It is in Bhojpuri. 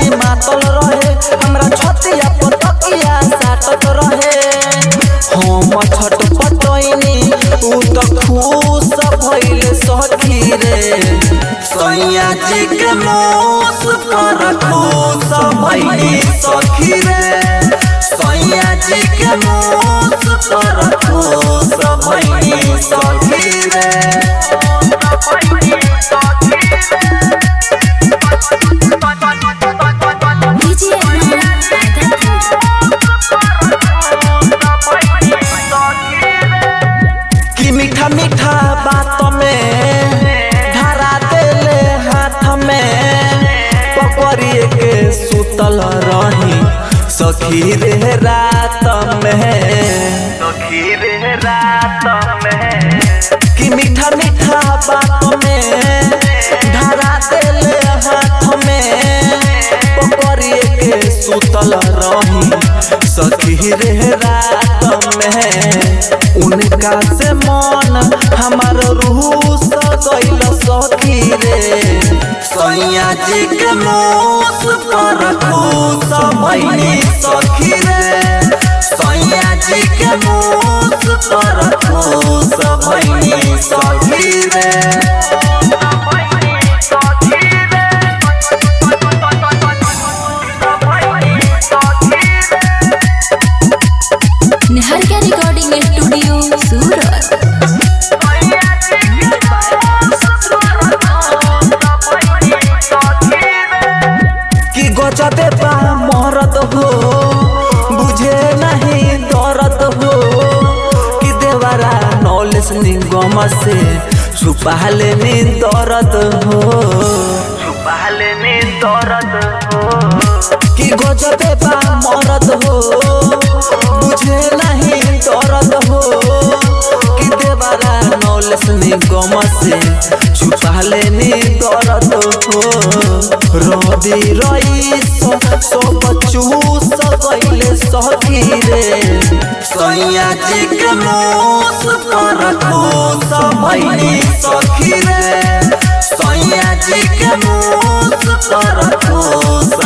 मातल रहे हमरा छतिया पतकिया साटत रहे हम छटपटैनी उ त खुश भइले सखी रे सैया जी के मोस पर खुश भइले सखी रे सैया जी के मोस पर खुश भइले सखी रे डीजे कि मीठा मीठा बात में धरा देले हाथ में पकड़िए के सुतल रही सखी रे रात में सखी रे रात में कि मीठा मीठा बात में धरा देले हाथ में पकड़िए के सुतल रही सखी रे रात में उनका से मन हमार रूह गइल सखी रे सैया जी के मोस पर खुश भइली सखी रे सैया जी के मोस पर खुश भइली सखी रे निहारिका रिकॉर्डिंग स्टूडियो सूरत कि गजबे बा मरद हो बुझे नहीं दर्द हो कि देवरा नॉलेज निगम से छुपा लेने दर्द हो छुपा लेने दर्द हो कि गजबे बा मरद हो बुझे नहीं दर्द हो कि देवरा नॉलेज निगम से छुपा लेने दर्द हो रवि रईस सब चूस गइले सखी रे सैया जी के मोस पर खुश भइली सखी रे सैया जी के मोस पर खुश